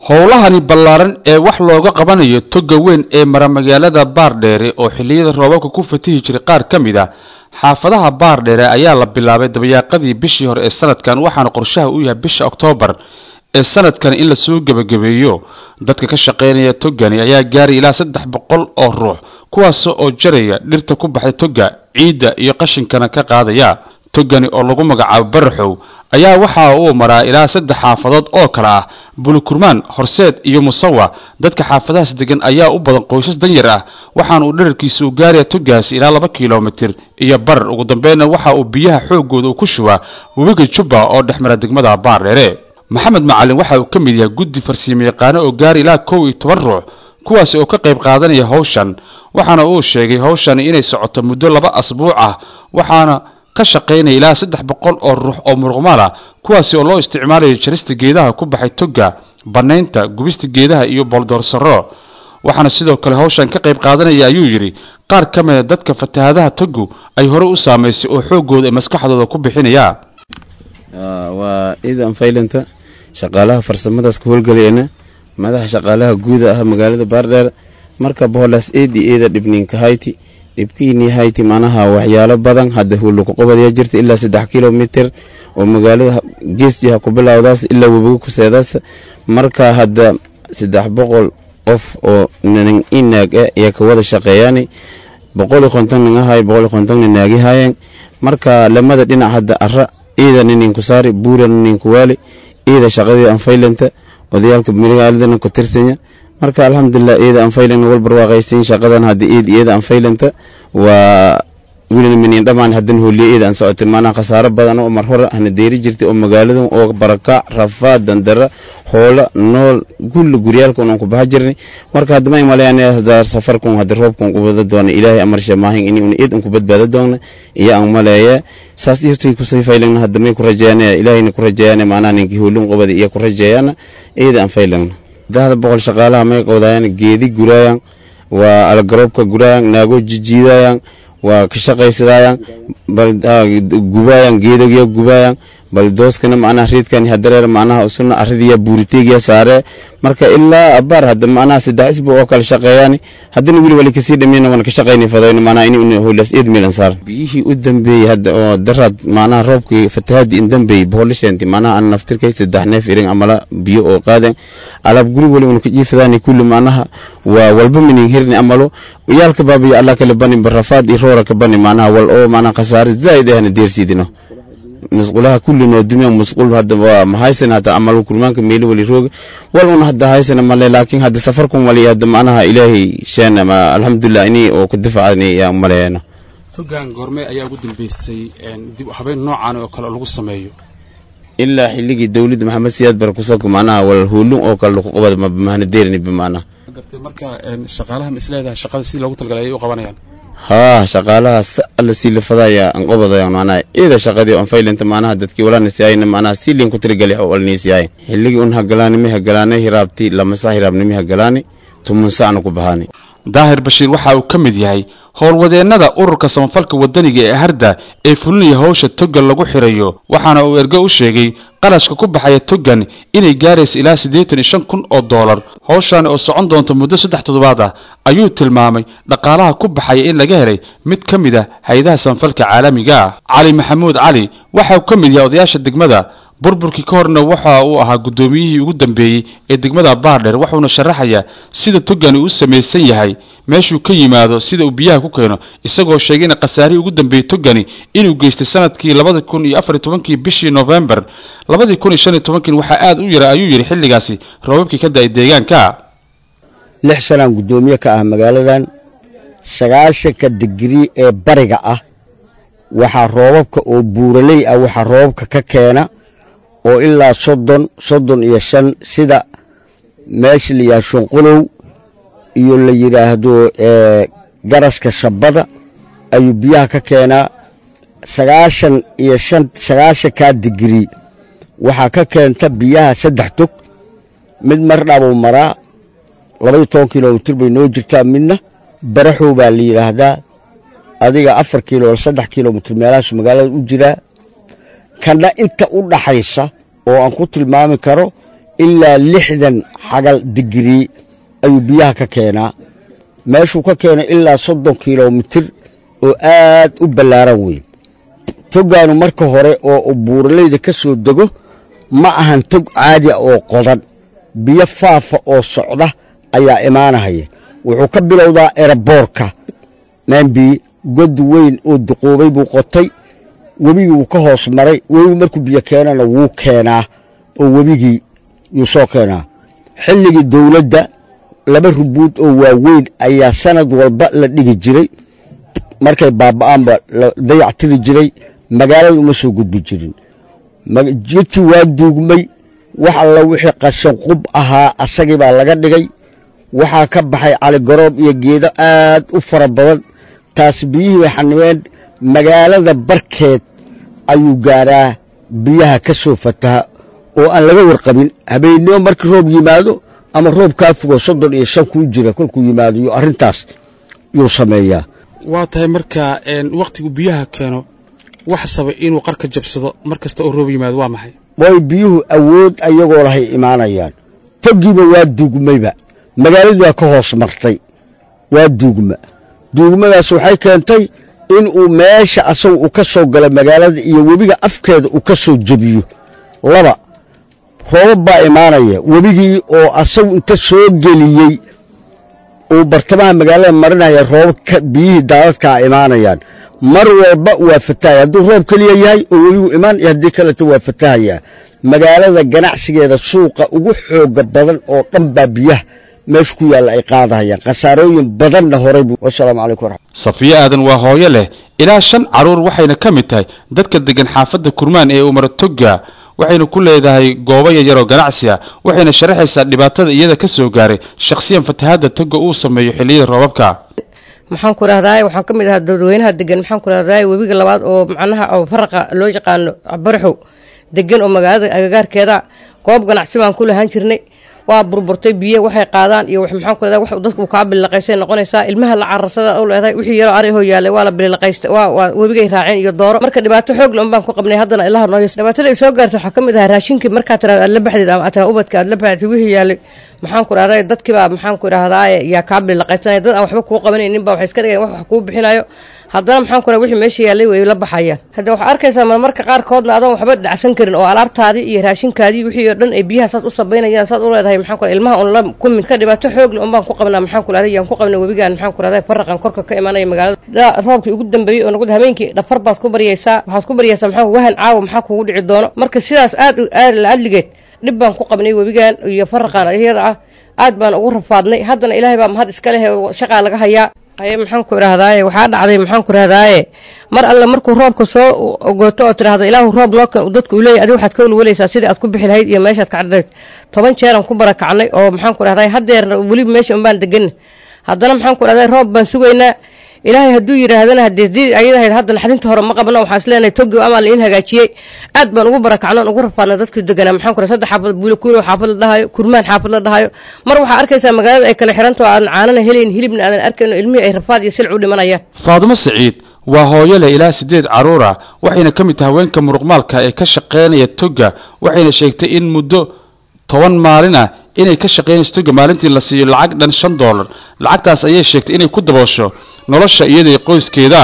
howlahani ballaaran ee wax looga qabanayo toga weyn ee mara magaalada baardheere oo xilliyada roobabka ku fatihi jiray qaar ka mid a xaafadaha baardheere ayaa la bilaabay dabayaaqadii bishii hore ee sanadkan waxaana qorshaha u yahay bisha oktoobar ee sanadkan in lasoo gebagabeeyo dadka ka shaqaynaya togani ayaa gaaray ilaa saddex boqol oo ruux kuwaas oo jaraya dhirta ku baxday toga ciidda iyo qashinkana ka qaadaya togani oo lagu magacaabo baraxow ayaa waxa uu maraa ilaa saddex xaafadood oo kale ah bulukurmaan horseed iyo musawa dadka xaafadahaas degan ayaa u badan qoysas danyar ah waxaana uu dherarkiisa u gaaraya togaasi ilaa laba kilomitir iyo barar ugu dambeynna waxa uu biyaha xooggooda uu ku shubaa webiga jubba oo dhex mara degmada baardheere maxamed macalin waxa uu ka mid yahay guddi farsiimo yaqaano oo gaara ilaa kow iyo toban ruux kuwaasi oo ka qayb qaadanaya howshan waxaana uu sheegay howshani inay socoto muddo laba asbuuc ah waxaana ka shaqaynaya ilaa saddex boqol oo ruux oo muruqmaal ah kuwaasi oo loo isticmaalayo jarista geedaha ku baxay toga bannaynta gubista geedaha iyo boldoorsaro waxaana sidoo kale howshan ka qayb qaadanaya ayuu yidhi qaar ka mida dadka fatahadaha togu ay horey u saamaysay oo xooggooda ee maskaxdooda ku bixinaya waa ciidan faylanta shaqaalaha farsamadaas ka howlgaleena madaxa shaqaalaha guuda ah magaalada baardheer marka boholaas eedi eeda dhibninka hayti dhibkiini hayti manaha waxyaalo badan hadda hulukuqobadyaa jirta ilaa saddex kilomitir oo magaalada geesjiha ku bilowdaas ilaa webiga kuseedaas marka hadda saddex boqol qof oo nin inaag ah ayaa ka wada shaqeeyaan boqoli konton nin ahay boqoli konton nin naagi haayeen marka lamada dhinac hadda ara ciidan ninku saari buuran ninku waali ciida shaqadii anfaylanta odayaalka magaaladana ku tirsanya marka alxamdulilah iyada anfaylana wal barwaaqaysiin shaqadan hadda iid iyada anfaylanta waa welina minin dhammaan hadan hooliye iyada aan socotay maanaa khasaaro badan oo mar hore hana deeri jirtay oo magaaladan oo barakac rafaad dandara hoola nool kulli guryaalka unan ku baxa jirnay marka hadda may malayaan hadda safarkun hadda roobkun ku wada doona ilaahay amarsha maahin in una iid un ku badbaado doona iyo aan maleeye saas iyotoy kusay faylagna hadda may ku rajeeyaan ilaahayna ku rajeeyaan maanaa ninkii hoolin qobada iyo ku rajeeyaan iyada aan faylagna dahda boqol shaqaalaha may qowdaayaan geedi guraayaan waa algaroobka guraayaan naago jijiidayaan waa ka shaqaysadayaan gubaayaan geedogiya gubaayaan bal dooskana macnaha riidkan hadareer macnaha usuna aridiya buuriteegiya saare marka ilaa abaar hadda macnaha saddex isbu oo kale shaqeeyaan haddana weli wali kasii dhameyna wana ka shaqayni fadayno macnaha in hoylaas eed milan saar biyihii u dambeeyey hadda oo daraad macnaha roobkii fatahaadii in dambeeyey boholisheenti macnaha an naftirkay saddex neef irin amala biyo oo qaadeen alaab guri wali una ka jiifadaani kulli macnaha waa walba minin hirni amalo yaalka baabiyo allah kale bani barafaad iyo roora ka bani macnaha wal oo macnaha khasaare zaa'id ahna deersiidino musqulaha kulli noo dumiya musqul hadda waa mahaysan hadda amal kurmaanka meeli wali rooga wal una hadda haysana male laakiin hadda safarkun wali hadda macnaha ilaahay sheena ma alxamdulilah ini oo ku difacani yaa maleeyana togan goorme ayaa ugu dambeysay dib habeen noocan oo kale lagu sameeyo ilaa xilligii dowladda maxamed siyaad bare kusoo macnaha wal hoolun oo kale lagu qabada mahana deerini bimacnaha gartay marka shaqaalaha ma isleedahay shaqada si loogu talgalay ayay u qabanayaan haa shaqaalaha alla sii lafadaya an qobadaya macnaha iyada shaqadii on faylanta macnaha dadkii walaanisiyayna macnaha si liin ku tirigali oo walniisiyaay xilligii un hagalaani mi hagalaanay hiraabti lamasa hiraabni mi hagalaani tumun sacna ku bahaani daahir bashiir waxa uu ka mid yahay howlwadeennada ururka samafalka waddaniga ee harda ee fulinaya howsha togan lagu xirayo waxaana uu ergo u sheegay qarashka ku baxaya togan inay gaaraysa ilaa siddeetan iyo shan kun oo doolar howshaani oo socon doonta muddo saddex toddobaad ah ayuu tilmaamay dhaqaalaha ku baxaya in laga helay mid ka mid ah hay-adaha samafalka caalamiga ah cali maxamuud cali waxa uu ka mid yahay odayaasha degmada burburkii ka horna waxa uu ahaa guddoomiyihii ugu dambeeyey ee degmada baardheer wuxuuna sharaxayaa sida togani u samaysan yahay meeshuu ka yimaado sida uu biyaha ku keeno isagoo sheegay in khasaarihii ugu dambeeyey togani inuu geystay sanadkii labada kun iyo afar iyo tobankii bishii noofembar labadii kun iyo shan iyo tobankii waxaa aad u yara ayuu yidhi xilligaasi roobabkii ka da-ay deegaanka lix sanaan guddoomiye ka ah magaaladan sagaashanka digrii ee bariga ah waxaa roobabka oo buuraley ah waxaa roobabka ka keena oo ilaa soddon soddon iyo shan sida meesha la yidhaha shunqulow iyo la yidhaahdo garaska shabbada ayuu biyaha ka keenaa sagaashan iyo shan sagaashankaa digrii waxaa ka keenta biyaha saddex tog mid mardhabuu maraa labaiyo toban kilomitir bay noo jirtaa midna baraxow baa la yidhaahdaa adiga afar kilo saddex kilomitir meelahaasu magaalada u jiraa kanna inta u dhaxaysa oo aan ku tilmaami karo ilaa lixdan xagal digrii ayuu biyaha ka keenaa meeshuu ka keenay ilaa soddon kilomitir oo aad u ballaaran wey toggaanu marka hore oo buuralayda ka soo dego ma ahan tog caadiya oo qodan biyo faafa oo socda ayaa imaanahaya wuxuu ka bilowdaa eraboorka maambii god weyn oo duquubay buu qotay webigii wuu ka hoos maray webigu markuu biyo keenana wuu keenaa oo webigii yuu soo keenaa xilligii dawladda laba rubuud oo waaweyn ayaa sanad walba la dhigi jiray markay baaba'aanba la dayac tiri jiray magaalada uma soo gudbi jirin jidkii waa duugmay wax alla wixii qashan qub ahaa asagii baa laga dhigay waxaa ka baxay caligoroob iyo geedo aad u fara badan taas biyihii bay xanimeen magaalada barkeed ayuu gaaraa biyaha ka soo fataha oo aan laga warqabin habeennimo markii roob yimaado ama roob kaa fogo soddon iyo shan kuu jira kolkuu yimaado iyo arrintaas yuu sameeyaa waa tahay markaa wakhtigu biyaha keeno wax sabay inuu qarka jabsado mar kasta oo roob yimaado waa maxay way biyuhu awood ayagoo lahay imaanayaan toggiiba waa duugmayba magaaladii waa ka hoos martay waa duugma duugmadaas waxay keentay inuu meesha asagu uu ka soo galo magaalada iyo webiga afkeeda uu ka soo jebiyo laba roobab baa imaanaya webigii oo asagu inta soo geliyey uu bartamaha magaalada marinaya roobabka biyihii daadadkaa imaanayaan mar walba waa fatahaya hadduu roob keliya yahay oo webigu imaan iyo haddii kaleto waa fatahayaa magaalada ganacsigeeda suuqa ugu xooga badan oo dhan baa biyaha meesha ku yaalla ay qaadahayaan khasaarooyin badanna horay buu wasalaamu calaykum waraxmat safiyo aadan waa hooyo leh ilaa shan carruur waxayna ka mid tahay dadka deggan xaafadda kurmaan ee umar togga waxayna ku leedahay goobo yaryaroo ganacsi ah waxayna sharaxaysaa dhibaatada iyada ka soo gaaray shakhsiyan fatahaadda togga uu sameeyo xilliyada roobabka maxaan ku rahdaay waxaan ka mid ahaa dadweynaha degan maxaan ku rahdaay webiga labaad oo macnaha oo faraqa loo yaqaano baraxow degan oo magaalada agagaarkeeda goob ganacsi baan ku lahaan jirnay waa burburtay biyo waxay qaadaan iyo maxaan ku rahdaa wax dadku kaa bilaqaysay noqonaysaa ilmaha la cararsada u leedahay wixii yaroo arihoo yaalay waa la bilaqaysta waa waa webigay raaceen iyo dooro marka dhibaato xoog le un baan ku qabnay haddana ilaha noo yes dhibaatada ay soo gaartay waxaa ka mid ahaa raashinkii markaa tiraada aad la baxdeed ama aad ubadka aad la baxdeed wixii yaalay maxaan ku rahdaa dadkiibaa maxaan ku rahdaa yaa kaa bilaqaysanaya dad aan waxba kuu qabanaynin baa waxay iska dhigeen wax wax kuu bixinayo haddana maxaan ku raha wixii meesha yaallay way la baxayaan hadda waxaa arkaysaa marmarka qaarkoodna adoon waxba dhacsan karin oo alaabtaadii iyo raashinkaadii wixii oo dhan ay biyaha saad u sabaynayaan saad u leedahay maxaan ku ilmaha un la kumin ka dhibaato xoog le un baan ku qabnaa maxaan ku rahday yaan ku qabnay webigaan maxaan ku rahday faraqan korka ka imaanaya magaalada roobkii ugu dambeeyey oo nagu habeenkii dhafar baad ku baryaysaa waxaad ku baryaysaa maxaa wahan caawa maxaa kugu dhici doono marka sidaas aad aad la adligeed dhib baan ku qabnay webigaan iyo faraqan iyada ah aad baan ugu rafaadnay haddana ilaahay baa mahad iska leh shaqaa laga hayaa haye maxaan ku idhahdaaye waxaa dhacday maxaan ku idhahdaaye mar alle markuu roobka soo gooto oo tidhahda ilaahu roob noo dadku uu leeyahy adiga waxaad ka walwalaysaa sidii aad ku bixi lahayd iyo meeshaad ka caddayd toban jeeraan ku barakacnay oo maxaan ku idhahdaay haddeerna weliba meesha unbaan deganna haddana maxaan ku idhahdaay roob baan sugaynaa ilaahay hadduu yidhaahdana haddii ayadahayd hadda naxdinta hore ma qabno waxaan isleenahay togi amaa la in hagaajiyey aad baan ugu barakacnoon ugu rafaadnay dadkii deganaa maxaan ku rahay saddex xaafad buuli kuulo xaafad la dhahayo kurmaan xaafad la dhahayo mar waxaa arkaysaa magaalada ay kala xiranto aadan caanana helayn hilibna aadan arkayno ilmihii ay rafaad iyo silc u dhimanayaan faadumo siciid waa hooyo leh ilaa siddeed carruur ah waxayna ka mid tahay haweenka muruqmaalka ee ka shaqaynaya togga waxayna sheegtay in muddo toban maalin ah inay ka shaqaynayso togga maalintii la siiyo lacag dhan shan doolar lacagtaas ayay sheegtay inay ku daboosho nolosha iyada iyo qoyskeeda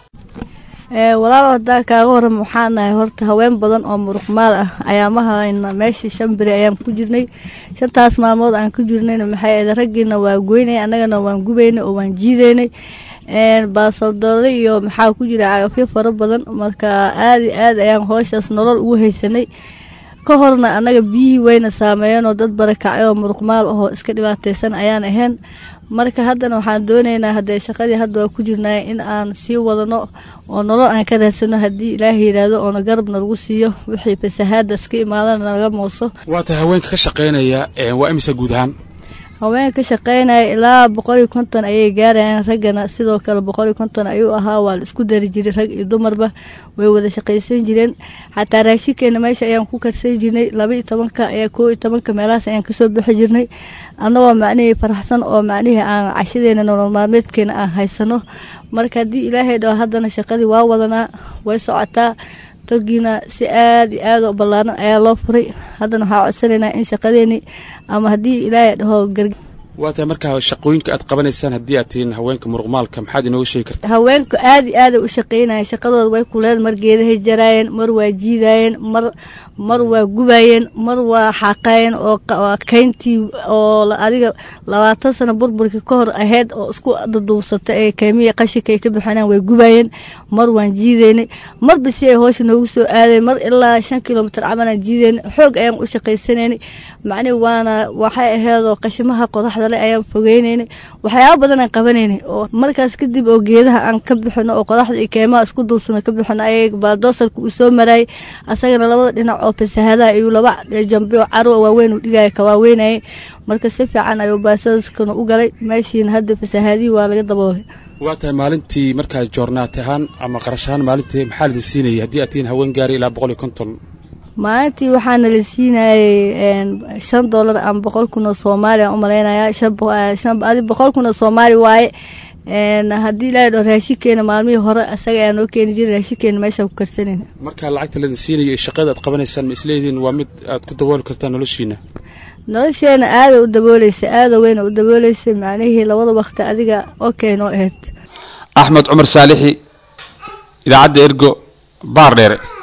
walaal hadaa kaaga waram waxaa nahay horta haween badan oo muruqmaal ah ayaamahayna meeshii shan beri ayaan ku jirnay shantaas maalmood aan ku jirnayna maxay ahayd raggiina waa goynay annagana waan gubaynay oo waan jiidaynay baasaldoole iyo maxaa ku jira cagafyo fara badan marka aada iyo aad ayaan hooshaas nolol ugu haysanay ka horna annaga biyihii wayna saameeyeen oo dad barakacay oo muruqmaal ahoo iska dhibaataysan ayaan ahayn marka haddana waxaan doonaynaa haddee shaqadii hadda waa ku jirnaa in aan sii wadano oo nolol aan ka raadsano haddii ilaaha yidhaahdo oona garabna lagu siiyo wixii fasahaada iska imaadana naga mooso waa tahay haweenka ka shaqaynaya waa imisa guud ahaan haweenka ka shaqaynaya ilaa boqol iyo konton ayay gaarayaan raggana sidoo kale boqol iyo konton ayuu ahaa waa la isku dari jiray rag iyo dumarba way wada shaqaysan jireen xataa raashinkeena meesha ayaan ku karsan jirnay laba iyo tobanka ayaa koo iyo tobanka meelahaas ayaan kasoo bixi jirnay annagoo macnihii faraxsan oo macnihii aan cashadeena nolol maalmeedkeena aan haysano marka haddii ilaahay dhao haddana shaqadii waa wadanaa way socotaa togiina si aad iyo aad u ballaaran ayaa loo furay haddana waxaa codsanaynaa in shaqadeeni ama haddii ilaahay dhaho garg waa tahay markaa shaqooyinka aad qabanaysaan haddii aad tihiin haweenka muruqmaalka maxaad inooga sheegi kartaa haweenku aad iyo aaday u shaqaynayeen shaqadooda way kuleed mar geedahay jaraayeen mar waa jiidaayeen mar mar waa gubaayeen mar waa xaaqaayeen oo oo kayntii oo la- adiga labaatan sano burburkii ka hor ahayd oo isku duduubsata ee kaymiya qashinka ay ka bixinaan way gubaayeen mar waan jiidaynay marba si ay hoosha noogu soo aadeen mar ilaa shan kilomitir cabalaan jiidaynay xoog ayaan u shaqaysanaynay macnihi waana waxay aheedoo qashimaha qodaxda le ayaan fogeynaynay waxyaaba badan aan qabanaynay oo markaas kadib oo geedaha aan ka bixino oo qodaxda iyo keymaha isku duubsano ka bixino ayay baaldoosarka uu soo maraayay asagana labada dhinac oo fasahadaha iyo laba jambe oo caro waaweyn uu dhigaya ka waaweynayay marka si fiican ayuu baasaskana u galay meeshiina hadda fasahadihii waa laga daboolay waa tahay maalintii markaa joornaat ahaan ama qarash ahaan maalintii maxaa lidin siinayay haddii aad tihiin haween gaari ilaa boqol iyo konton maalintii waxaana la siinayay shan dollar ama boqol kun oo soomaali aan u malaynayaa shan bo- eh, shan adi boqol kun oo soomaali waaye een, haddii ilaahay dhaho raashinkeena maalmihii hore asaga ayaa noo keeni jiray raashinkeena meeshaan ku karsanayna markaa lacagta lidin siinayo iyo shaqada aad qabanaysaan ma isleediin waa mid aad ku dabooli kartaan noloshiina nolosheena aada u dabooleysa aada weyna u dabooleysa macnihii labada wakti adiga okay noo ahayd axmed cumar saalixi idaacadda ergo baar dheere